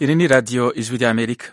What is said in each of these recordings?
Iri ni radiyo ijwi ry'Amerika.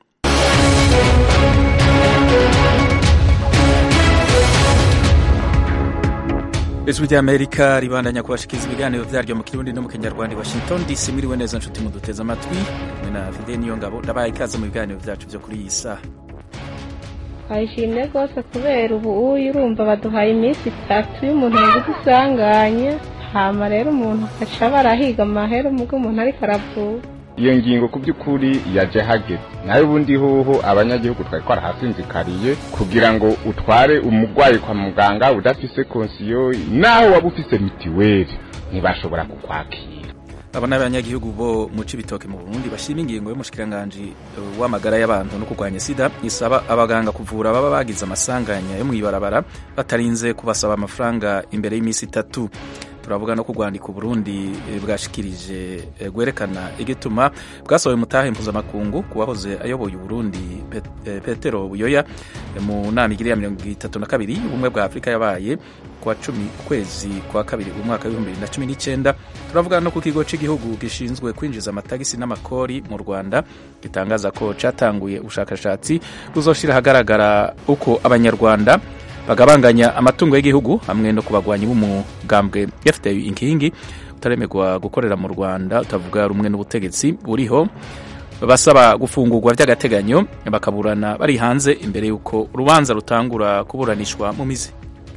ijwi ry'Amerika ribandanya kubashikiriza ibiganiro vyaryo mu kirundi no mu kinyarwanda Washington DC mwiriwe neza nshuti muduteze amatwi mwe na Fide niyo ngabo ndabaye ikaze mu biganiro vyacu vyo kuri iyi saha twayishimye rwose kubera ubu uyu urumva baduhaye iminsi itatu y'umuntu yagize isanganya hama rero umuntu agaca barahiga amahera umubwo umuntu ariko aravuga iyo ngingo ku by'ukuri yaje hageze nawe ubundi hoho abanyagihugu twari twarahasinzikariye kugira ngo utware umurwayi kwa muganga udafise konsiyo naho waba ufise mitiweli ntibashobora kukwakira abo ni abanyagihugu bo mu Cibitoke mu Burundi bashima ingingo y'umushikiranganji w'amagara y'abantu no kurwanya sida isaba abaganga kuvura baba bagize amasanganya yo mw'ibarabara batarinze kubasaba amafaranga imbere y'iminsi itatu turavuga no kurwandika Burundi bwashikirije gwerekana igituma bwasohoye mutahe mpuzamakungu kuwahoze ayoboye Burundi Petero Buyoya mu nama igiri ya mirongo itatu na kabiri ubumwe bwa Afurika yabaye kuwa cumi ukwezi kwa kabiri umwaka w'ibihumbi bibiri na cumi n'icyenda turavuga no ku kigo cy'igihugu gishinzwe kwinjiza amatagisi n'amakori mu Rwanda gitangaza ko cyatanguye ubushakashatsi buzoshira ahagaragara uko abanyarwanda bagabanganya amatungo y'igihugu hamwe no kubagwanyi b'umugambwe FDU inkingi utaremerwa gukorera mu Rwanda utavuga rumwe n'ubutegetsi buriho basaba gufungurwa by'agateganyo bakaburana bari hanze imbere y'uko urubanza rutangura kuburanishwa mu mizi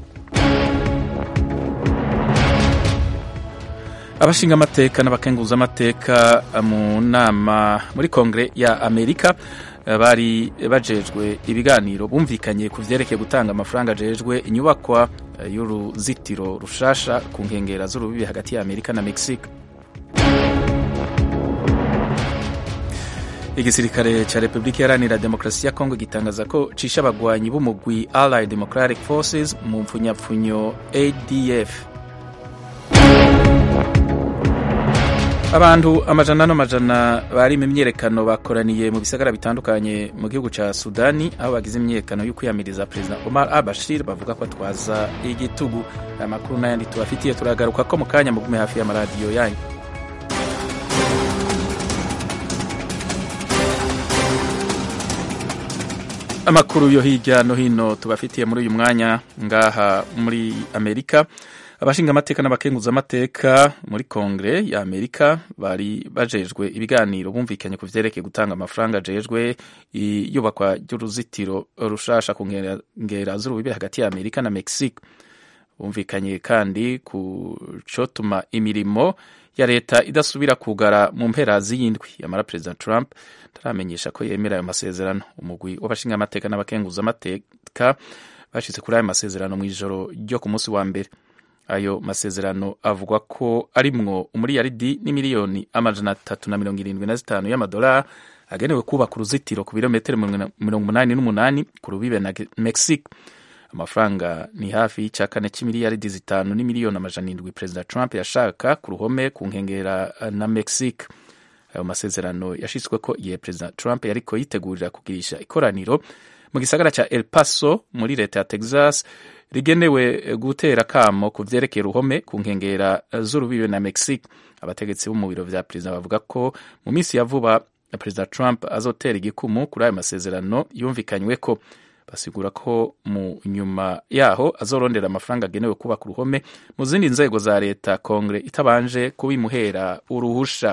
abashinga amateka n'abakenguza amateka mu nama muri kongere ya Amerika bari bajejwe ibiganiro bumvikanye ku vyerekeye gutanga amafaranga ajejwe inyubakwa y'uruzitiro rushasha ku nkengera z'urubibi hagati ya Amerika na Mexique igisirikare ca Republika Iharanira Demokarasi ya Kongo gitangaza ko cisha abagwanyi b'umugwi Allied Democratic Forces mu mpfunyapfunyo ADF abantu amajana n'amajana bari mu myerekano bakoraniye mu bisagara bitandukanye mu gihugu ca Sudani aho bagize imyerekano yo kwiyamiriza Perezida Omar al-Bashir bavuga ko atwaza igitugu aya makuru n'ayandi tubafitiye turagaruka ko mu kanya mugume hafi y'amaradiyo yanyu amakuru yo hirya no hino tubafitiye muri uyu mwanya ngaha muri Amerika abashinga amateka n'abakenguza amateka muri kongere ya Amerika bari bajejwe ibiganiro bumvikanye ku vyerekeye gutanga amafaranga ajejwe iyubakwa ry'uruzitiro rushasha ku nkengera z'urubibe hagati ya Amerika na Mexique bumvikanye kandi ku cotuma imirimo ya leta idasubira kugara mu mpera z'iyindwi yamara Perezida Trump taramenyesha ko yemera ayo masezerano umugwi w'abashinga amateka n'abakenguza amateka bashitse kuri ayo masezerano mw'ijoro ryo ku munsi wa mbere ayo masezerano avugwa ko arimwo umuriyaridi n'imiliyoni amajana atatu na mirongo irindwi na zitanu y'amadolari agenewe kubaka uruzitiro ku birometero mirongo umunani n'umunani ku rubibe na Mexique amafaranga ni hafi y'icya kane cy'imiliyaridi zitanu n'imiliyoni amajana indwi perezida Trump yashaka ku ruhome ku nkengera na Mexique ayo masezerano yashitswe ko igihe perezida Trump yariko yitegurira kugirisha ikoraniro mu gisagara ca El Paso muri leta ya Texas rigenewe gutera kamo ku vyerekeye uruhome ku nkengera z'urubibe na Mexique abategetsi bo mu biro vya perezida bavuga ko mu minsi ya vuba perezida Trump azotera igikumu kuri ayo masezerano yumvikanywe ko basigura ko mu nyuma yaho azorondera amafaranga agenewe kubaka uruhome mu zindi nzego za leta kongere itabanje kubimuhera uruhusha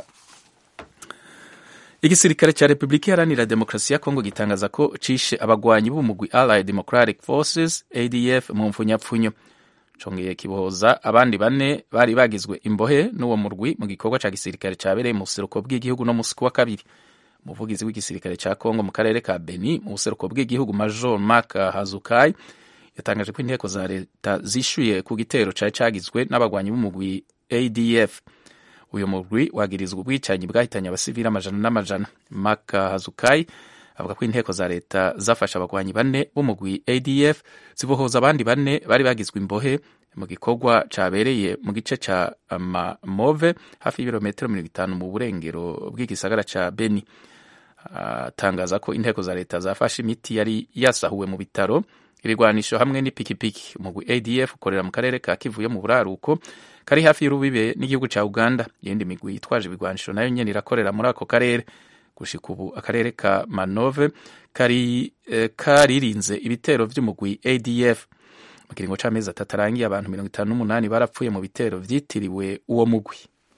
igisirikare cya Republika Iharanira Demokarasi ya Kongo gitangaza ko cishe abagwanyi b'umugwi Allied Democratic Forces ADF mu mfunyapfunyo congeye kibohoza abandi bane bari bagizwe imbohe n'uwo murwi mu gikorwa ca gisirikare cabereye mu buseruko bw'igihugu no musi wa kabiri umuvugizi w'igisirikare ca Kongo mu karere ka Beni mu buseruko bw'igihugu Major Mark Hazukai yatangaje ko inteko za leta zishuye ku gitero cari cagizwe n'abagwanyi b'umugwi ADF uyu mugwi wagirizwa ubwicanyi bwahitanye abasivili amajana n'amajana Mark Hazukai avuga ko inteko za leta zafashe abagwanyi bane b'umugwi ADF zibohoza abandi bane bari bagizwe imbohe mu gikorwa cabereye mu gice ca Move hafi y'ibirometero mirongo itanu mu burengero bw'igisagara ca Beni atangaza ko inteko za leta zafashe imiti yari yasahuwe mu bitaro ibigwanisho hamwe n'ipikipiki umugwi ADF ukorera mu karere ka Kivu yo mu buraruko kari hafi y'urubibe n'igihugu ca Uganda iyindi migwi yitwaje ibigwanisho nayo nyene irakorera muri ako karere gushika ubu akarere ka manove kari eh, karirinze ibitero vy'umugwi adf mu kiringo c'amezi atatu arangiye abantu mirongo itanu n'umunani barapfuye mu bitero vyitiriwe uwo mugwi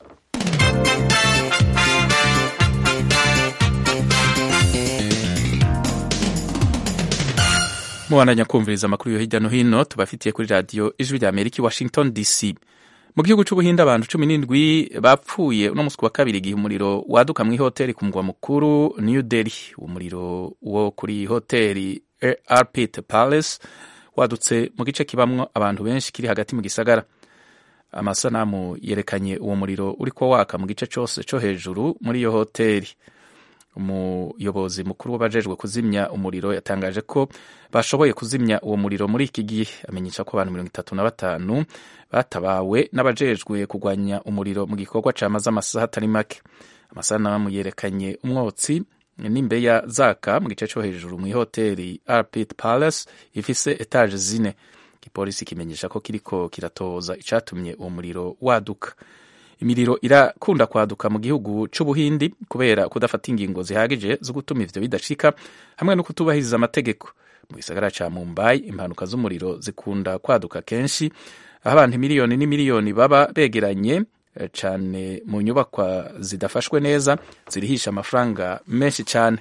mubandanya kumviriza amakuru yo hirya no hino tubafitiye kuri radiyo ijwi rya amerika i washington dc mu gihugu c'ubuhinde abantu cumi n'indwi bapfuye uno musi wa kabiri igihe umuriro waduka mw'ihoteli ku mugwa mukuru new delhi umuriro wo kuri hoteli arpit palace wadutse mu gice kibamwo abantu benshi kiri hagati mu gisagara amasanamu yerekanye uwo muriro uriko waka mu gice cose co hejuru muri iyo hoteli umuyobozi mukuru w'abajejwe kuzimya umuriro yatangaje ko bashoboye kuzimya uwo muriro muri iki gihe amenyesha ko abantu mirongo itatu na batanu batabawe n'abajejwe kurwanya umuriro mu gikorwa camaze amasaha atari make amasanamu yerekanye umwotsi n'imbeya zaka mu gice co hejuru mw'ihoteli arpit palace ifise etaje zine igipolisi kimenyesha ko kiriko kiratoza icatumye uwo muriro waduka imiriro irakunda kwaduka mu gihugu c'ubuhindi kubera kudafata ingingo zihagije zo gutuma ivyo bidashika hamwe no kutubahiriza amategeko mu gisagara ca mumbai impanuka z'umuriro zikunda kwaduka kenshi aho abantu miliyoni n'imiliyoni baba begeranye cane mu nyubakwa zidafashwe neza zirihisha amafaranga menshi cane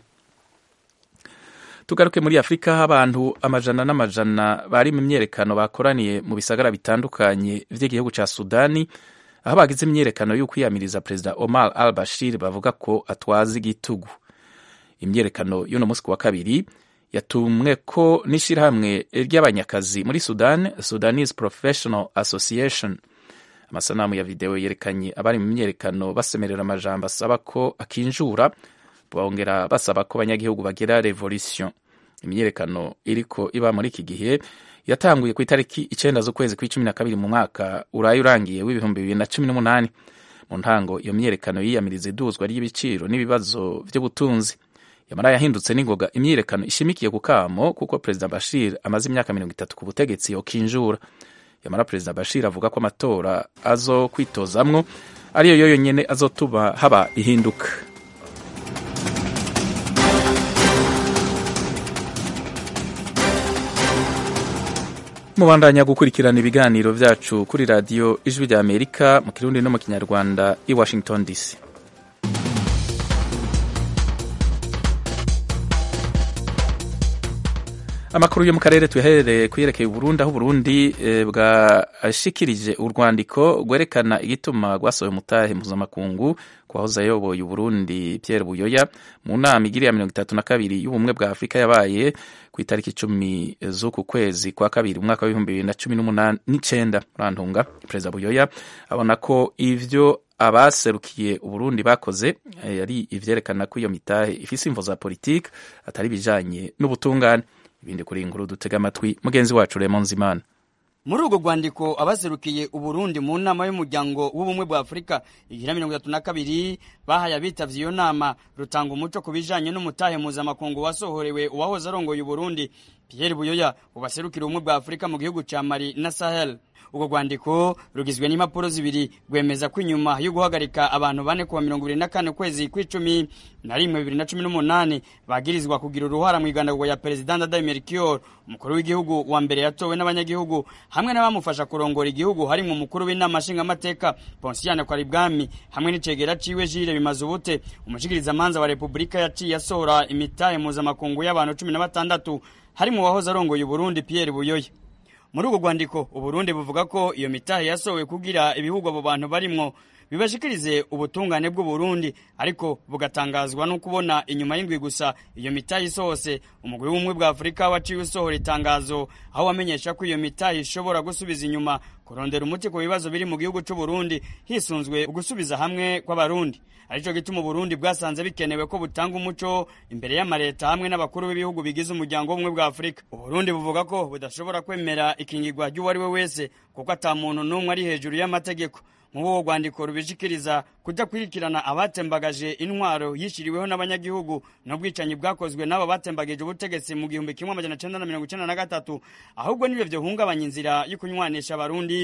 tugaruke muri afurika aho abantu amajana n'amajana bari mu myerekano bakoraniye mu bisagara bitandukanye vy'igihugu ca sudani aho bagize imyerekano y'ukwiyamiriza perezida omar al bashir bavuga ko atwaza igitugu imyerekano y'uno munsi wa kabiri yatumwe ko n'ishirahamwe ry'abanyakazi muri sudan sudanese professional association amasanamu ya videwo yerekanye abari mu myerekano basemerera amajambo asaba ko akinjura bongera basaba ko abanyagihugu bagira revolution imyerekano iriko iba muri iki gihe yatanguye ku itariki icenda z'ukwezi kw'icumi na kabiri mu mwaka uraye urangiye w'ibihumbi bibiri na cumi n'umunani mu ntango iyo myerekano yiyamiriza iduzwa ry'ibiciro n'ibibazo vy'ubutunzi yamara yahindutse n'ingoga imyiyerekano ishimikiye ku kamo kuko perezida bashir amaze imyaka mirongo itatu ku butegetsi yokinjura yamara perezida bashir avuga ko amatora azo kwitozamwo ariyo yo yonyene azotuma haba ihinduka mubandanya gukurikirana ibiganiro vyacu kuri radiyo ijwi rya amerika mu kirundi no mu kinyarwanda i washington dc amakuru yo mu karere tuyaherereye kuyerekeye uburundi aho uburundi e, bwashikirije urwandiko rwerekana igituma rwasohoye umutahe mpuzamakungu kwahoze ayoboye uburundi pierre buyoya mu nama igiriya mirongo itatu na kabiri y'ubumwe bwa afurika yabaye ku itariki icumi z'uku kwezi kwa kabiri umwaka w'ibihumbi bibiri na cumi n'umunani n'icenda murantunga perezida buyoya abona ko ivyo abaserukiye uburundi bakoze yari ivyerekana ko iyo mitahe ifise imvo za politike atari bijanye n'ubutungane ibindi kuri inkuru dutega amatwi mugenzi wacu Raymond Zimana muri urwo rwandiko abaserukiye uburundi mu nama y'umuryango w'ubumwe bwa afurika igira mirongo itatu na kabiri bahaye abitavye iyo nama rutanga umuco ku bijanye n'umutahe mpuzamakungu wasohorewe uwahoze arongoye uburundi pierre buyoya ubaserukira ubumwe bwa afurika mu gihugu ca mali na sahel urwo rwandiko rugizwe n'impapuro zibiri rwemeza ko inyuma yo guhagarika abantu bane kuwa mirongo ibiri na kane ukwezi kw'icumi na rimwe bibiri na cumi n'umunani bagirizwa kugira uruhara mu igandagurwa ya perezida ndadaye melchior umukuru w'igihugu wa mbere yatowe n'abanyagihugu hamwe n'abamufasha kurongora igihugu harimwo umukuru w'inama nshingamateka ponsiyane kwaribwami hamwe n'icegera ciwe jire bimaze ubute umushikirizamanza wa repubulika yaciye asohora imitahe mpuzamakungu y'abantu cumi na batandatu harimo uwahoze arongoye uburundi pierre buyoya muri urwo rwandiko uburundi buvuga ko iyo mitahe yasohowe kugira ibihugu abo bantu barimwo bibashikirize ubutungane bw'uburundi ariko bugatangazwa no kubona inyuma y'indwi gusa iyo mitahe isohose umugwi w'ubumwe bwa afurika waciwe usohora itangazo aho wamenyesha ko iyo mitahe ishobora gusubiza inyuma kurondera umuti ku bibazo biri mu gihugu c'uburundi hisunzwe ugusubiza hamwe kw'abarundi arico gituma uburundi bwasanze bikenewe ko butanga umuco imbere y'amareta hamwe n'abakuru b'ibihugu bigize umuryango w'ubumwe bwa afurika uburundi buvuga ko budashobora kwemera ikingirwa ry'uwari we wese kuko ata muntu n'umwe ari hejuru y'amategeko nk'uwo rwandiko rubishikiriza kudakurikirana abatembagaje intwaro yishyiriweho n'abanyagihugu n'ubwicanyi bwakozwe n'abo batembagije ubutegetsi mu gihumbi kimwe amajana cenda na mirongo icenda na gatatu ahubwo nibyo vyohungabanya inzira yo kunywanisha abarundi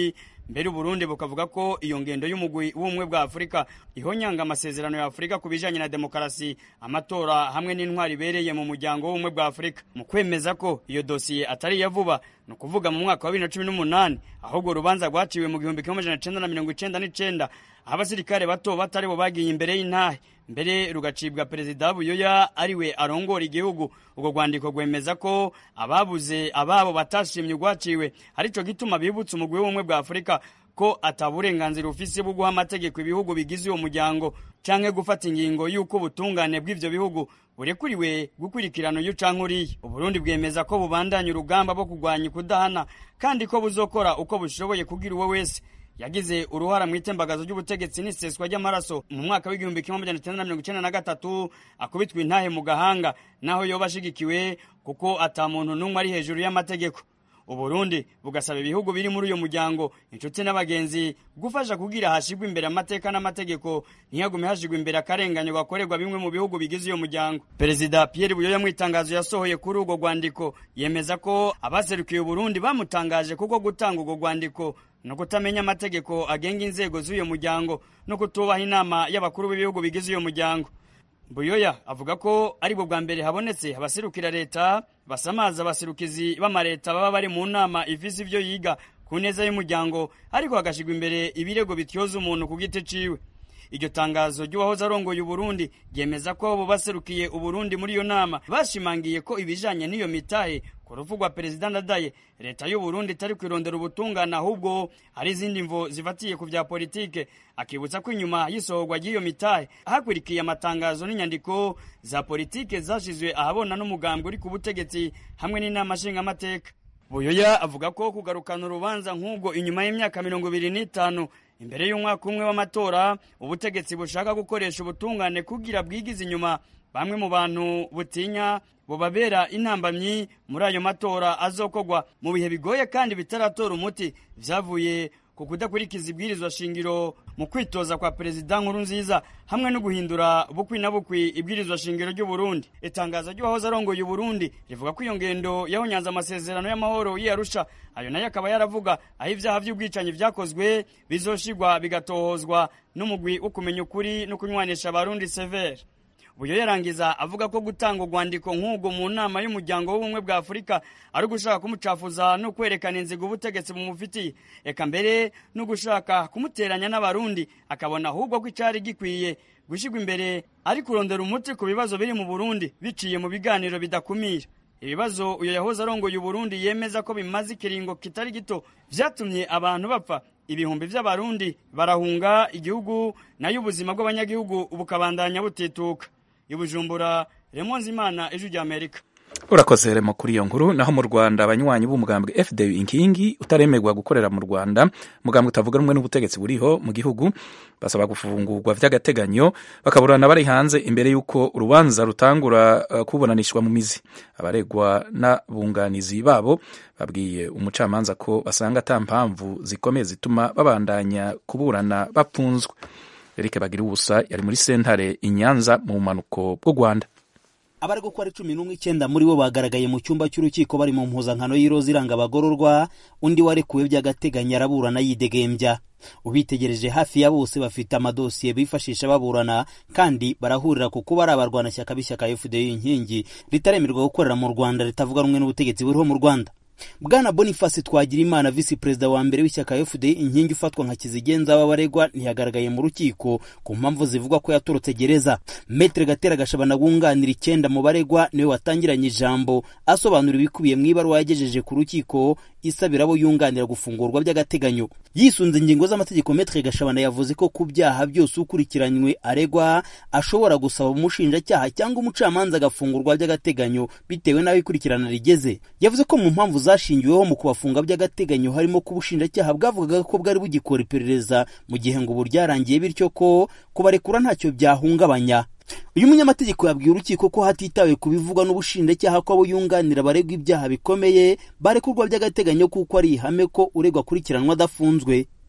mbere uburundi bukavuga ko iyo ngendo y'umugwi w'ubumwe bwa afurika ihonyanga amasezerano ya afurika ku bijanye na demokarasi amatora hamwe n'intwari ibereye mu muryango w'ubumwe bwa afurika mu kwemeza ko iyo dosiye atari iya vuba ni ukuvuga mu mwaka wa bibiri na cumi n'umunani ahubwo urubanza rwaciwe mu gihumbi kimwe amajana cenda na mirongo icenda n'icenda aho abasirikare bato batari bo bagiye imbere y'intahe mbere rugacibwa perezida buyoya ariwe arongora igihugu ubwo rwandiko rwemeza ko ababuze ababo batashimye urwaciwe arico gituma bibutsa umugwi w'ubumwe bwa afurika ko ataburenganzira ufise bwo guha amategeko ibihugu bigize uwo muryango canke gufata ingingo y'uko ubutungane bw'ivyo bihugu burekuriwe gukurikirana uyu canke uriya uburundi bwemeza ko bubandanya urugamba bwo kurwanya ukudahana kandi ko buzokora uko bushoboye kugira uwo wese yagize uruhara mu itembagazo ry'ubutegetsi n'iseswa ry'amaraso mu mwaka w'igihumbi kimwe amajana cyenda na mirongo icyenda na gatatu akubitwa intahe mu gahanga naho yoba ashigikiwe kuko ata muntu n'umwe ari hejuru y'amategeko uburundi bugasaba ibihugu biri muri uyo muryango inshuti n'abagenzi gufasha kugira hashigwa imbere amateka n'amategeko ntihagume hashigwa imbere akarenganyo gakorerwa bimwe mu bihugu bigize uyo muryango perezida pierre buyoya mu itangazo yasohoye kuri urwo rwandiko yemeza ko abaserukiye uburundi bamutangaje kuko gutanga urwo rwandiko no kutamenya amategeko agenga inzego z'uyo muryango no kutubaha inama y'abakuru b'ibihugu bigize uyo muryango buyoya avuga ko ari bwo bwa mbere habonetse abaserukira leta basamaza abaserukizi b'amareta baba bari mu nama ifise ivyo yiga ku neza y'umuryango ariko hagashigwa imbere ibirego bityoza umuntu ku giti ciwe iryo tangazo ry'uwahoze arongoye uburundi ryemeza ko abo baserukiye uburundi muri iyo nama bashimangiye ko ibijanye n'iyo mitahe ku rupfu rwa perezida ndadaye leta y'uburundi itari kwirondera ubutungane ahubwo hari izindi mvo zifatiye ku vya politike akibutsa ko inyuma y'isohorwa ry'iyo mitahe hakurikiye amatangazo n'inyandiko za politike zashizwe ahabona n'umugambwe uri ku butegetsi hamwe n'inama nshingamateka buyoya avuga ko kugarukana urubanza nk'ubwo inyuma y'imyaka mirongo ibiri n'itanu imbere y'umwaka umwe w'amatora ubutegetsi bushaka gukoresha ubutungane kugira bwigize inyuma bamwe mu bantu butinya bubabera intambamyi muri ayo matora azokogwa mu bihe bigoye kandi bitaratora umuti vyavuye ku kudakurikiza ibwirizwa shingiro mu kwitoza kwa perezida nkuru nziza hamwe no guhindura bukwi na bukwi ibwirizwa shingiro ry'uburundi itangazo ry'uwahoze arongoye uburundi rivuga ko iyo ngendo yahonyanze amasezerano y'amahoro y'iyarusha ayo nayo akaba yaravuga aho ibyaha by'ubwicanyi vyakozwe bizoshigwa bigatohozwa n'umugwi wo kumenya ukuri no kunywanisha abarundi severe buyo yarangiza avuga ko gutanga urwandiko nk'ubwo mu nama y'umuryango w'ubumwe bwa afurika ari ugushaka kumucafuza no kwerekana inzigo ubutegetsi bumufitiye eka mbere no gushaka kumuteranya n'abarundi akabona ahubwo ko icyari gikwiye gushyirwa imbere ari kurondera umuti ku bibazo biri mu burundi biciye mu biganiro bidakumira ibibazo uyu yahoze arongoye uburundi yemeza ko bimaze ikiringo kitari gito vyatumye abantu bapfa ibihumbi vy'abarundi barahunga igihugu nayo ubuzima bw'abanyagihugu bukabandanya butituka ibujumbura remonzi imana ejo ry'amerika urakoze remo kuri iyo nkuru naho mu rwanda abanywanyi b'umugambwe fdu inkingi utaremerwa gukorera mu rwanda umugambwe utavuga rumwe n'ubutegetsi buriho mu gihugu basaba gufungurwa vy'agateganyo bakaburana bari hanze imbere y'uko urubanza rutangura uh, kuburanishwa mu mizi abaregwa n'abunganizi babo babwiye umucamanza ko basanga ata mpamvu zikomeye zituma babandanya kuburana bapfunzwe eric bagira ubusa yari muri sentare i nyanza mu bumanuko bw'u rwanda abari gukora cumi n'umwe icyenda muri bo bagaragaye mu cyumba cy'urukiko bari mu mpuzankano y'iroza iranga abagororwa undi warekuwe by'agateganyo araburana yidegembya ubitegereje hafi ya bose bafite amadosiye bifashisha baburana kandi barahurira ku kuba ari abarwanashyaka b'ishyaka fda inkingi ritaremerwa gukorera mu rwanda ritavuga rumwe n'ubutegetsi buriho mu rwanda bwana boniface twagirimana visi perezida wa mbere w'ishyaka fda inkingi ufatwa nka kizigenza w'abaregwa ntiyagaragaye mu rukiko ku mpamvu zivugwa ko yatorotse gereza metere gatera gashabana wunganira icyenda mu baregwa niwe watangiranye ijambo asobanura ibikubiye mu ibaruwa yagejeje ku rukiko isabira abo yunganira gufungurwa by'agateganyo yisunze ingingo z'amategeko metere gashabana yavuze ko ku byaha byose ukurikiranywe aregwa ashobora gusaba umushinjacyaha cyangwa umucamanza agafungurwa by'agateganyo bitewe n'aho ikurikirana rigeze yavuze ko mu mpamvu zashingiweho mu kubafunga by'agateganyo harimo ko ubushinjacyaha bwavugaga ko bwari bugikora iperereza mu gihe ngo ubu ryarangiye bityo ko kubarekura ntacyo byahungabanya uyu munyamategeko yabwiye urukiko ko hatitawe ku bivugwa n'ubushinjacyaha ko abo yunganira baregwa ibyaha bikomeye barekurwa by'agateganyo kuko ari ihame ko uregwa akurikiranwa adafunzwe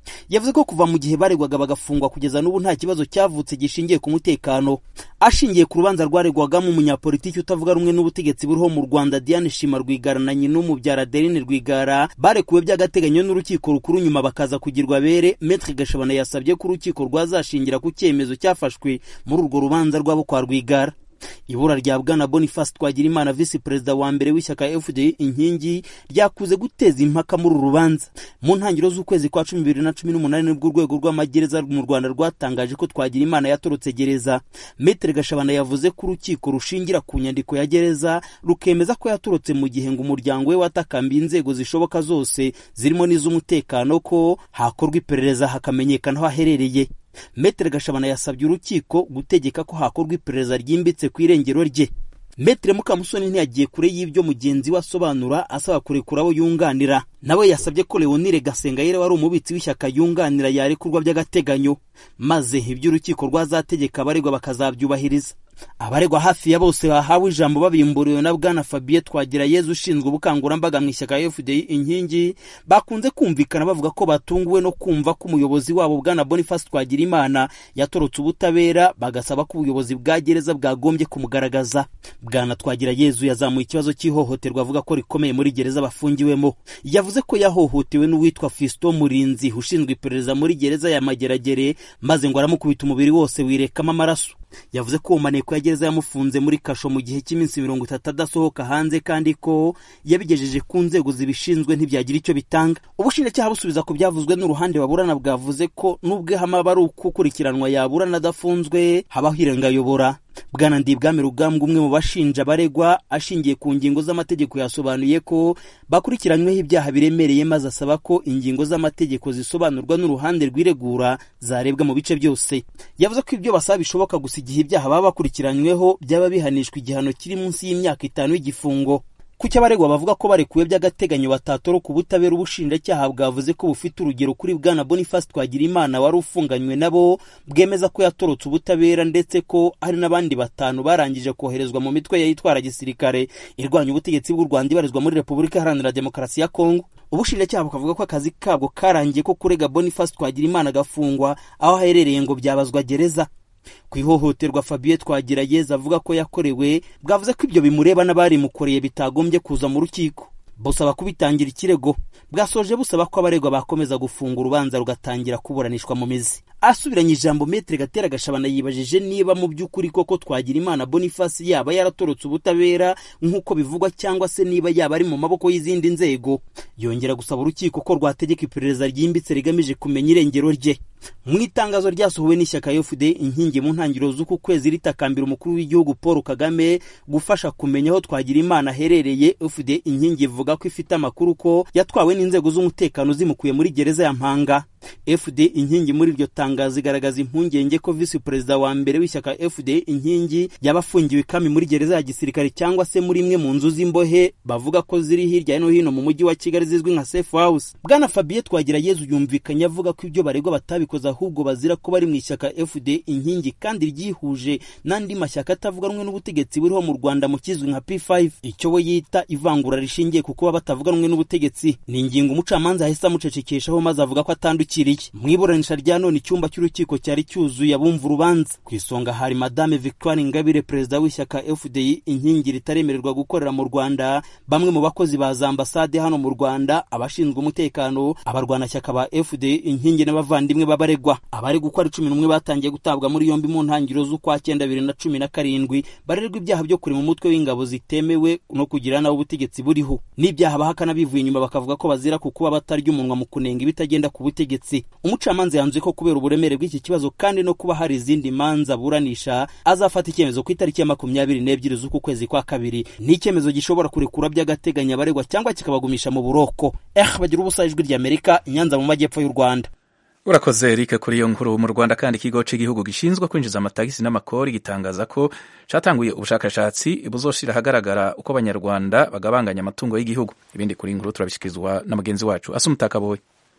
yavuze ko kuva mu gihe baregwaga bagafungwa kugeza n'ubu nta kibazo cyavutse gishingiye ku mutekano ashingiye ku rubanza rwaregwagamo umunyapolitiki utavuga rumwe n'ubutegetsi buriho mu rwanda diane shima rwigara na nyina umubyara adeline rwigara barekuwe by'agateganyo n'urukiko rukuru nyuma bakaza kugirwa bere metre gashabana yasabye ko urukiko rwazashingira ku cyemezo cyafashwe muri urwo rubanza rwabo kwa rwigara ibura rya bwana boniface twagirimana visi perezida wa mbere w'ishyaka fda inkingi ryakuze guteza impaka muri uru rubanza mu ntangiriro z'ukwezi kwa cumi bibiri na cumi n'umunani nibwo urwego rw'amagereza mu rwanda rwatangaje ko twagirimana yatorotse gereza metere gashabana yavuze ko urukiko rushingira ku nyandiko ya gereza rukemeza ko yatorotse mu gihe ngo umuryango we watakambiye inzego zishoboka zose zirimo n'iz'umutekano ko hakorwa iperereza hakamenyekana aho aherereye metere gashabana yasabye urukiko gutegeka ko hakorwa iperereza ryimbitse ku irengero rye metere mukamusoni ntiyagiye kure y'ibyo mugenzi we asobanura asaba kurekura abo yunganira nawe yasabye ko leonire gasengayire wari umubitsi w'ishyaka yunganira yarekurwa by'agateganyo maze ibyo urukiko rwazategeka abaregwa bakazabyubahiriza abaregwa hafi ya bose bahawe ijambo babimburiwe na bwana fabien twagirayezu ushinzwe ubukangurambaga mu ishyaka fda inkingi bakunze kumvikana bavuga ko batunguwe no kumva ko umuyobozi wabo bwana boniface twagirimana yatorotse ubutabera bagasaba ko ubuyobozi bwa gereza bwagombye kumugaragaza bwana twagirayezu yazamuye ikibazo cy'ihohoterwa avuga ko rikomeye muri gereza bafungiwemo yavuze ko yahohotewe n'uwitwa fiston murinzi ushinzwe iperereza muri gereza ya mageragere maze ngo aramukubita umubiri wose wirekamo amaraso yavuze ko uwo maneko ya gereza yamufunze muri kasho mu gihe cy'iminsi mirongo itatu adasohoka hanze kandi ko yabigejeje ku nzego zibishinzwe ntibyagira icyo bitanga ubushinjacyaha busubiza ku byavuzwe n'uruhande baburana bwavuze ko n'ubwo ihama aba ari ukukurikiranwa yaburana adafunzwe habaho irengayobora bwana ndibwami rugambwa umwe mu bashinja baregwa ashingiye ku ngingo z'amategeko yasobanuye ko bakurikiranyweho ibyaha biremereye maze asaba ko ingingo z'amategeko zisobanurwa n'uruhande rw'iregura zarebwa mu bice byose yavuze ko ibyo basaba bishoboka gusa igihe ibyaha baba bakurikiranyweho byaba bihanishwa igihano kiri munsi y'imyaka itanu y'igifungo kuki abaregwa bavuga ko barekuwe by'agateganyo batatoroka ubutabera ubushinjacyaha bwavuze ko bufite urugero kuri bwana boniface twagirimana wari ufunganywe nabo bwemeza ko yatorotse ubutabera ndetse ko hari n'abandi batanu barangije koherezwa mu mitwe yayitwara gisirikare irwanya ubutegetsi bw'u rwanda ibarizwa muri repubulika iharanira demokarasi ya kongo ubushinjacyaha bukavuga ko akazi kabwo karangiye ko kurega boniface twagirimana agafungwa aho aherereye ngo byabazwa gereza ku ihohoterwa fabien twagirayeza avuga ko yakorewe bwavuze ko ibyo bimureba n'abarimukoreye bitagombye kuza mu rukiko busaba kubitangira ikirego bwasoje busaba ko abaregwa bakomeza gufunga urubanza rugatangira kuburanishwa mu mizi asubiranye ijambo metere gatera gashabana yibajije niba mu by'ukuri koko twagira imana boniface yaba yaratorotse ubutabera nk'uko bivugwa cyangwa se niba yaba ari mu maboko y'izindi nzego yongera gusaba urukiko ko rwategeka iperereza ryimbitse rigamije kumenya irengero rye mu itangazo ryasohowe n'ishyaka fd inkingi mu ntangiriro z'uku kwezi ritakambira umukuru w'igihugu paul kagame gufasha kumenya aho twagira imana aherereye fd inkingi ivuga ko ifite amakuru ko yatwawe n'inzego z'umutekano zimukuye muri gereza ya mpanga fd inkingi muri iryo tangazo igaragaza impungenge ko visi perezida wa mbere w'ishyaka fd inkingi yaba afungiwe ikami muri gereza ya gisirikare cyangwa se muri imwe mu nzu z'imbohe bavuga ko ziri hirya no hino mu mujyi wa kigali zizwi nka safe house bwana fabien twagirayezu yumvikanye avuga ko ibyo baregwa batabikoze ahubwo bazira ko bari mu ishyaka fd inkingi kandi ryihuje n'andi mashyaka atavuga rumwe n'ubutegetsi buriho mu rwanda mu kizwi nka p5 icyo we yita ivangura rishingiye ku kuba batavuga rumwe n'ubutegetsi ni ingingo umucamanza ahise amucecekeshaho maze avuga ko atandukiriye mu iburanisha rya none icyumba cy'urukiko cyari cyuzuye abumva urubanza ku isonga hari madame victoire ingabire perezida w'ishyaka fdi inkingi ritaremererwa gukorera mu rwanda bamwe mu bakozi ba za ambasade hano mu rwanda abashinzwe umutekano abarwanashyaka ba fdi inkingi n'abavandimwe b'abaregwa abari gukora cumi n'umwe batangiye gutabwa muri yombi mu ntangiriro z'ukwa cyenda bibiri na cumi na karindwi barerwa ibyaha byo kurema umutwe w'ingabo zitemewe no kugira nawe ubutegetsi buriho n'ibyaha bahakana bivuye inyuma bakavuga ko bazira ku kuba batarya umunwa mu kunenga ibitagenda ku butegetsi umucamanza yanzuye ko kubera uburemere bw'iki kibazo kandi no kuba hari izindi manza aburanisha azafata icyemezo ku itariki ya makumyabiri n'ebyiri z'uku kwezi kwa kabiri ni icyemezo gishobora kurekura by'agateganyo abaregwa cyangwa kikabagumisha mu buroko eh bagira ubusa ijwi ry'amerika inyanza mu majyepfo y'u rwanda urakoze erike kuri iyo nkuru mu rwanda kandi ikigo cy'igihugu gishinzwe kwinjiza amatagisi n'amakori gitangaza ko cyatanguye ubushakashatsi buzoshira ahagaragara uko abanyarwanda bagabanganya amatungo y'igihugu ibindi kuri inkuru turabishyikirizwa na mugenzi wacu asa umutakaboye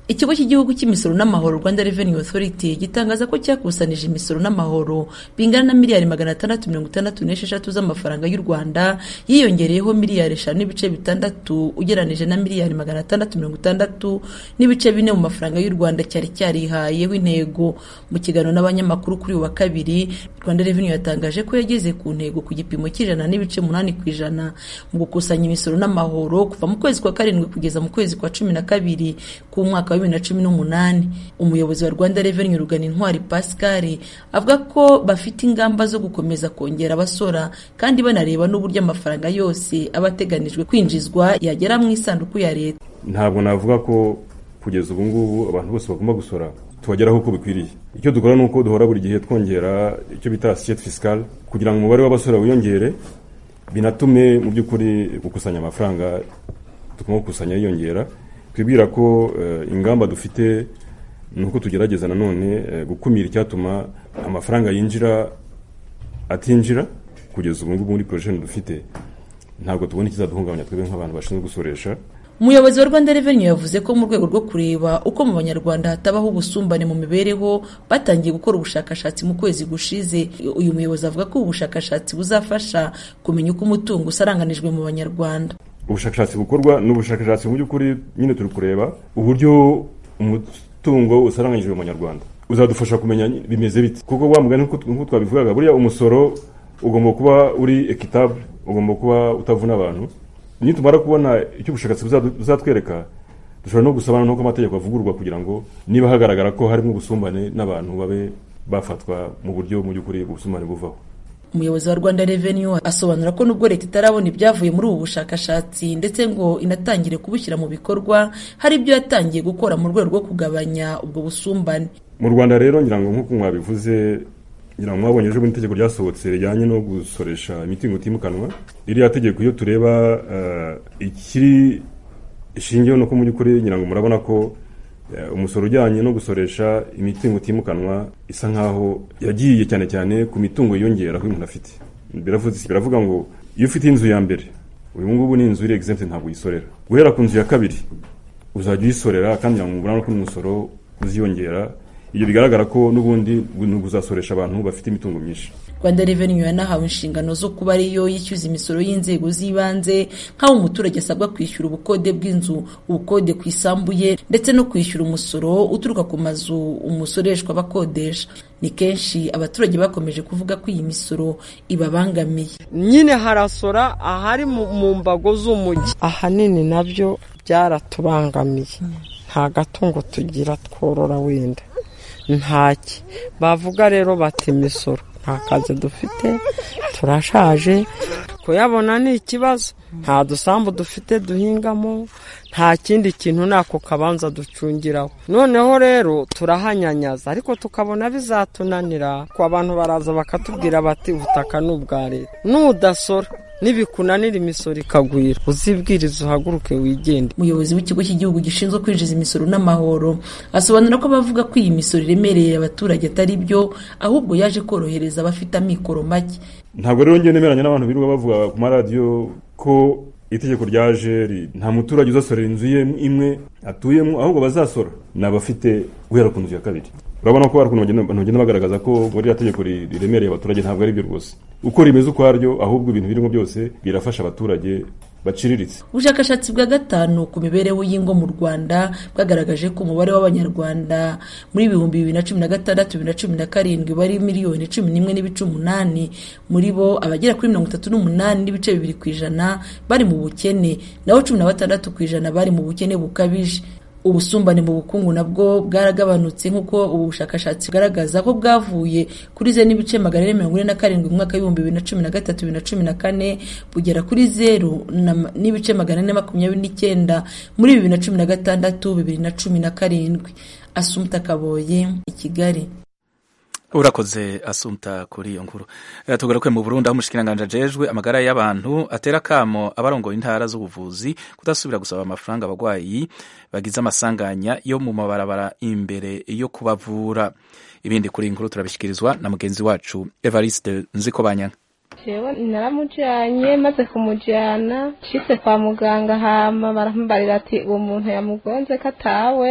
ikigo cy'igihugu cy'imisoro n'amahoro rwanda revenue authority gitangaza ko cyakusanije imisoro n'amahoro bingana na miliyari magana atandatu mirongo itandatu n'esheshatu z'amafaranga y'u rwanda yiyongereyeho miliyari eshanu n'ibice bitandatu ugeranije na miliyari magana atandatu mirongo itandatu n'ibice bine mu mafaranga y'u rwanda cyari cyarihayeho intego mu kiganiro n'abanyamakuru kuri uyu wa kabiri rwanda revenue yatangaje ko yageze ku ntego ku gipimo cy'ijana n'ibice umunani ku ijana mu gukusanya imisoro n'amahoro kuva mu kwezi kwa karindwi kugeza mu kwezi kwa cumi na kabiri k'umwaka wa bibiri na cumi n'umunani umuyobozi wa rwanda revenue rugana intwari pascal avuga ko bafite ingamba zo gukomeza kongera abasora kandi banareba n'uburyo amafaranga yose aba ateganijwe kwinjizwa yagera mu isanduku ya leta ntabwo navuga ko kugeza ubu ngubu abantu bose bagomba gusora tubageraho uko bikwiriye icyo dukora ni uko duhora buri gihe twongera icyo bita assiette fiscale kugira ngo umubare w'abasora wiyongere binatume mu by'ukuri gukusanya amafaranga tugomba gukusanya yiyongera twibwira ko ingamba dufite ni uko tugerageza nanone gukumira icyatuma amafaranga yinjira atinjira kugeza ubu ngubu muri porojeni dufite ntabwo tubona ikizaduhungabanya twebwe nk'abantu bashinzwe gusoresha umuyobozi wa rwanda revenue yavuze ko mu rwego rwo kureba uko mu banyarwanda hatabaho ubusumbane mu mibereho batangiye gukora ubushakashatsi mu kwezi gushize uyu muyobozi avuga ko ubu bushakashatsi buzafasha kumenya uko umutungo usaranganijwe mu banyarwanda ubushakashatsi bukorwa ni ubushakashatsi mu by'ukuri nyine turi kureba uburyo umutungo usaranganyijwe mu banyarwanda uzadufasha kumenya bimeze bite kuko wa mugani nk'uko twabivugaga buriya umusoro ugomba kuba uri ekitabule ugomba kuba utavuna abantu nitumara kubona icyo ubushakashatsi buzatwereka dushobora no gusaba n'uko amategeko avugurwa kugira ngo niba hagaragara ko harimo ubusumbane n'abantu babe bafatwa mu buryo mu by'ukuri ubusumbane buvaho umuyobozi wa rwanda revenue asobanura ko nubwo leta itarabona ibyavuye muri ubu bushakashatsi ndetse ngo inatangire kubushyira mu bikorwa hari ibyo yatangiye gukora mu rwego rwo kugabanya ubwo busumbane mu rwanda rero ngira ngo nk'uko mwabivuze ngira ngo mwabonye ejo bundi itegeko ryasohotse rijyanye no gusoresha imitungo itimukanwa ririya tegeko iyo tureba ikiri ishingiyeho no ku mu by'ukuri ngira ngo murabona ko umusoro ujyanye no gusoresha imitungo itimukanwa isa nkaho yagiye cyane cyane ku mitungo yiyongera aho umuntu afite biravuga ngo iyo ufite inzu ya mbere uyu ngubu ni inzu iri egizempe ntabwo uyisorera guhera ku nzu ya kabiri uzajya uyisorera kandi ngira ngo mubona ko n'umusoro uziyongera ibyo bigaragara ko n'ubundi uzasoresha abantu bafite imitungo myinshi rwanda revenue yanahawe inshingano zo kuba ariyo yishyuza imisoro y'inzego z'ibanze nk'aho umuturage asabwa kwishyura ubukode bw'inzu ubukode ku isambu ye ndetse no kwishyura umusoro uturuka ku mazu umusoreshwa bakodesha ni kenshi abaturage bakomeje kuvuga ko iyi misoro ibabangamiye nyine harasora ahari mu mbago z'umujyi ahanini nabyo byaratubangamiye nta gatungo tugira tworora wenda ntaki bavuga rero bati imisoro nta kazi dufite turashaje kuyabona ni ikibazo nta dusambu dufite duhingamo nta kindi kintu nako kabanza ducungiraho noneho rero turahanyanyaza ariko tukabona bizatunanira ko abantu baraza bakatubwira bati ubutaka ni ubwa leta nudasora nibikunanira imisoro ikagwira uzibwiriza uhaguruke wigende umuyobozi w'ikigo cy'igihugu gishinzwe kwinjiza imisoro n'amahoro asobanura ko bavuga ko iyi misoro iremereye abaturage atari byo ahubwo yaje korohereza abafite amikoro make ntabwo rero njye nemeranya n'abantu birirwa bavuga ku maradiyo ko itegeko ryaje nta muturage uzasorera inzu ye imwe atuyemo ahubwo bazasora ni abafite guhera ku nzu ya kabiri urabona ko hari ukuntu bagenda bagaragaza ko muri iriya tegeko riremereye abaturage ntabwo ari byo rwose uko rimeze ukwaryo ahubwo ibintu birimo byose birafasha abaturage baciriritse ubushakashatsi bwa gatanu ku mibereho y'ingo mu rwanda bwagaragaje ko umubare w'abanyarwanda muri ibihumbi bibiri na cumi na gatandatu bibiri na cumi na karindwi bari miliyoni cumi n'imwe n'ibice umunani muri bo abagera kuri mirongo itatu n'umunani n'ibice bibiri ku ijana bari mu bukene naho cumi na batandatu ku ijana bari mu bukene bukabije ubusumbane mu bukungu nabwo bwaragabanutse nk'uko ubu bushakashatsi bugaragaza ko bwavuye kuri zeru n'ibice magana ane mirongo ine na karindwi mu mwaka w'ibihumbi bibiri na cumi na gatatu bibiri na cumi na kane bugera kuri zeru n'ibice magana ane makumyabiri n'icyenda muri bibiri na cumi na gatandatu bibiri na cumi na karindwi asumta kaboye i kigali urakoze asumta kuri iyo nkuru tugaruke mu burundi aho umushikiranganji ajejwe amagara y'abantu atera akamo abarongoye intara z'ubuvuzi kudasubira gusaba amafaranga abarwayi bagize amasanganya yo mu mabarabara imbere yo kubavura ibindi kuri iyi nkuru turabishyikirizwa na mugenzi wacu evariste nzikobanyanga jewe naramujyanye maze kumujyana nshitse kwa muganga hama barambarira ati uwo muntu yamugonze ko atawe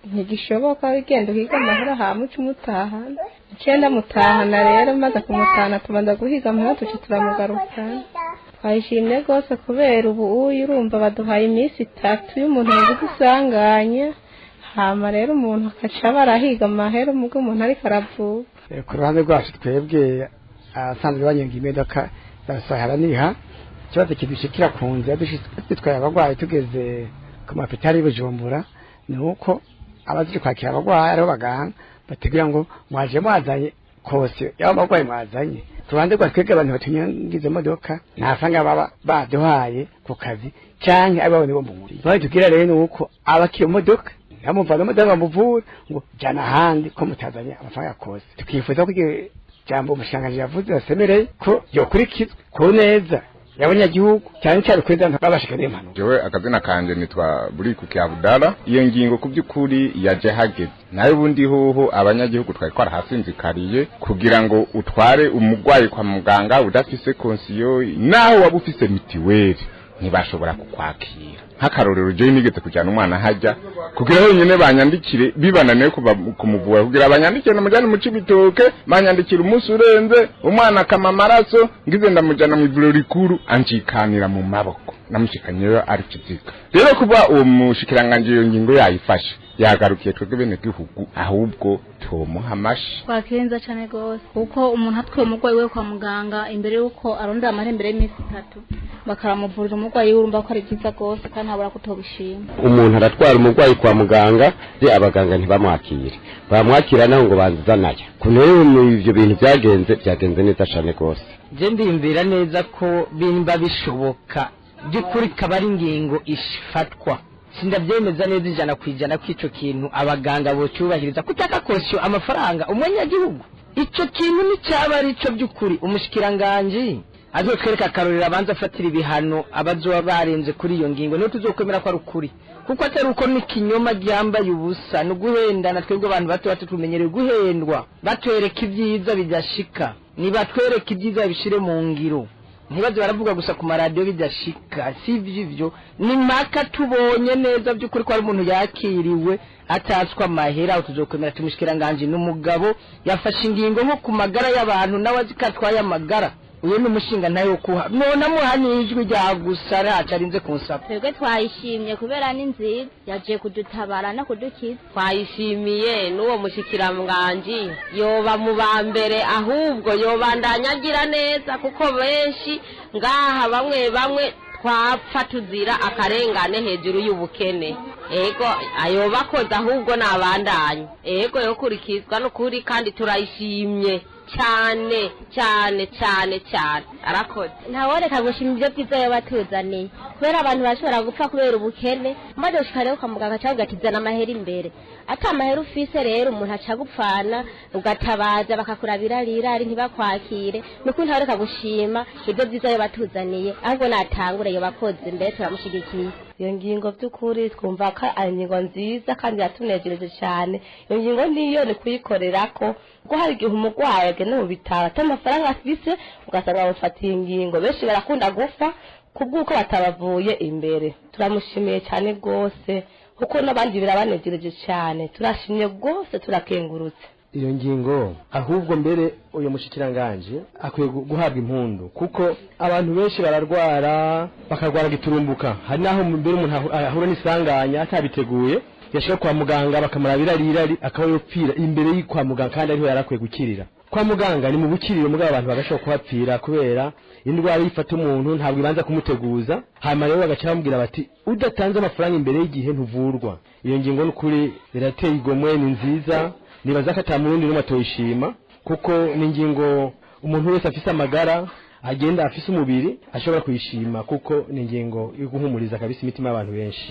ntigishoboka ugenda uhiga amahera hamuca umutahana icyenda mutahana rero maze kumutahana tubanza guhiga amahera tuca turamugarukana twayishimye rwose kubera ubu uyu urumva baduhaye iminsi itatu y'umuntu yagize isanganya hama rero umuntu akaca barahiga amahera umubwo umuntu ariko aravuga ku ruhande rwacu twebwe abasanzwe banyonga imodoka za sahara niha ikibazo kidushikira ku nzira dutwaye abarwayi tugeze ku mapitari y'ubujumbura ni uko abazi kwakira abarwayi ariho baganga batubwira ngo mwaje mwazanye kose yaba abarwayi mwazanye ku ruhande rwa twebwe abantu batunyonga izo modoka nta faranga baba baduhaye ku kazi cyangwa ari babone bo mu muri bayo tubwira rero ni uko abakira imodoka bamuvana imodoka bamuvura ngo jyana ahandi ko mutazanye amafaranga kose tukifuza ko iryo jambo umushangaje yavuze basemereye ko yokurikizwa ku neza y'abanyagihugu cyane cyane kuri za babashika n'impanuka jewe akazina kanje nitwa buriku kiabudala iyo ngingo ku by'ukuri yaje hageze nayo ubundi hoho abanyagihugu twari twarahasinzikariye kugira ngo utware umurwayi kwa muganga udafise konsiyo naho waba ufise mitiweli ntibashobora kukwakira nk'akarorero jewe nigeze kujyana umwana hajya kugira honyine banyandikire bibananiye kuva kumuvura kugira banyandikire namujyane mu cibitoke banyandikira umunsi urenze umwana akama amaraso ngize ndamujyana mu ivuriro rikuru anjikanira mu maboko namushikanyeyo ari kiziga rero kuba uwo mushikiranganje iyo ngingo yayifashe yagarukiye twebwe bene gihugu ahubwo tumuha amashi twakenza cyane rwose kuko umuntu atwaye umurwayi we kwa muganga imbere y'uko arondera amahera imbere y'iminsi itatu bakaramuvurira umurwayi we urumva ko ari byiza rwose kandi ntabura kutobishima umuntu aratwara umurwayi kwa muganga ye abaganga ntibamwakire bamwakira naho ngo banzanayo ku rero ibyo bintu byagenze byagenze neza cyane rwose je ndiyumvira neza ko bimba bishoboka by'ukuri kaba ari ingingo ifatwa sindabyemeza neza ijana ku ijana ko icyo kintu abaganga bocyubahiriza kutaka kosyo amafaranga umunyagihugu icyo kintu nticyaba ari cyo by'ukuri umushikiranganji azotwereka akarorero abanza afatira ibihano abazoba barenze kuri iyo ngingo niyo tuzokwemera ko ari ukuri kuko atari uko n'ikinyoma ryambaye ubusa ni uguhendana twebwe abantu bato bato tumenyereye guhendwa batwereka ibyiza bidashika nibatwereka ibyiza babishyire mu ngiro ntibaze baravuga gusa ku maradiyo bidashika si ibyo ni maka tubonye neza by'ukuri ko hari umuntu yakiriwe atatswa amahera aho tuzokwemera tumushikiranganji n'umugabo yafashe ingingo nko ku magara y'abantu nawe azi ko atwaye amagara uyu ni umushinga nawe wo kuha none amuha n'ijwi rya gusa ntacu arinze kunsaba twebwe twayishimye kubera ni nziza yaje kudutabara no kudukiza twayishimiye n'uwo mushikiranganji yoba mu ba mbere ahubwo yobandanya agira neza kuko benshi ngaha bamwe bamwe twapfa tuzira akarengane hejuru y'ubukene ego ayoba akoze ahubwo nabandanye ego yokurikizwa n'ukuri kandi turayishimye cyane cyane cyane cyane arakoze ntaworeka gushima ibyo byiza yaba atuzaniye kubera abantu bashobora gupfa kubera ubukene maze ushika rero kwa muganga cyangwa ugatizana amahera imbere ati amahera ufise rero umuntu aca gupfana ugatabaza bakakurabira rirari ntibakwakire ni ukuri ntaworeka gushima ibyo byiza yaba atuzaniye ahubwo natangure iyo bakoze mbere turamushyigikiye iyo ngingo by'ukuri twumva ko ari ingingo nziza kandi yatunejereje cyane iyo ngingo niyo ni kuyikorera ko kuko hari igihe umurwayi agenda mu bitaro atari amafaranga afise ugasanga bamufatiye ingingo benshi barakunda gupfa kubw'uko batabavuye imbere turamushimiye cyane rwose kuko n'abandi birabanejereje cyane turashimye rwose turakengurutse iyo ngingo ahubwo mbere uyu mushikiranganje akwiye guhabwa impundu kuko abantu benshi bararwara bakarwara giturumbuka hari naho mbere umuntu ahura n'isanganya atabiteguye yashika kwa muganga bakamurabira rirari akaba yopfira imbere y'ikwa muganga kandi ariho yarakwiye gukirira kwa muganga ni mu bukiriro mugabo abantu bagashobora kuhapfira kubera indwara yifata umuntu ntabwo ibanza kumuteguza hanyuma rero bagaca bamubwira bati udatanze amafaranga imbere y'igihe ntuvurwa iyo ngingo n'ukuri irateye igomwe ni nziza nibaza ko ata murundi n'umwe atoyishima kuko ni ingingo umuntu wese afise amagara agenda afise umubiri ashobora kuyishima kuko ni ingingo yo guhumuriza kabisa imitima y'abantu benshi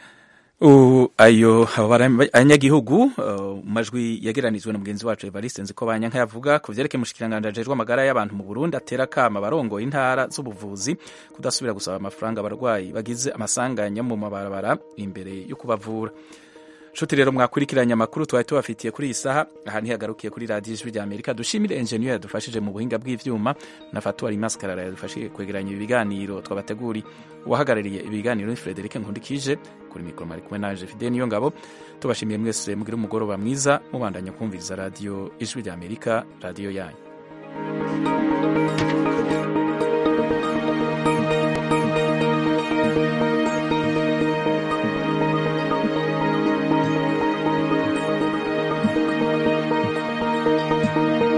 ayo abanyagihugu mu majwi yageranijwe na mugenzi wacu evariste nzi ko banyanka yavuga ku byerekeye umushikiranganji ajejwe amagara y'abantu mu burundi atera akama abarongoye intara z'ubuvuzi kudasubira gusaba amafaranga abarwayi bagize amasanganya mu mabarabara imbere yo kubavura nshuti rero mwakurikiranye amakuru twari tubafitiye kuri iyi saha aha ntihagarukiye kuri radiyo ijwi rya amerika dushimire enjeniyeri yadufashije mu buhinga bw'ivyuma na fatuwari maskarara yadufashije kwegeranya ibi biganiro twabateguri uwahagarariye ibiganiro ni frederic nkundikije kuri mikoro mari kumwe naje fide niyo ngabo tubashimiye mwese mugire umugoroba mwiza mubandanya kumviriza radiyo ijwi rya amerika radiyo yanyu thank you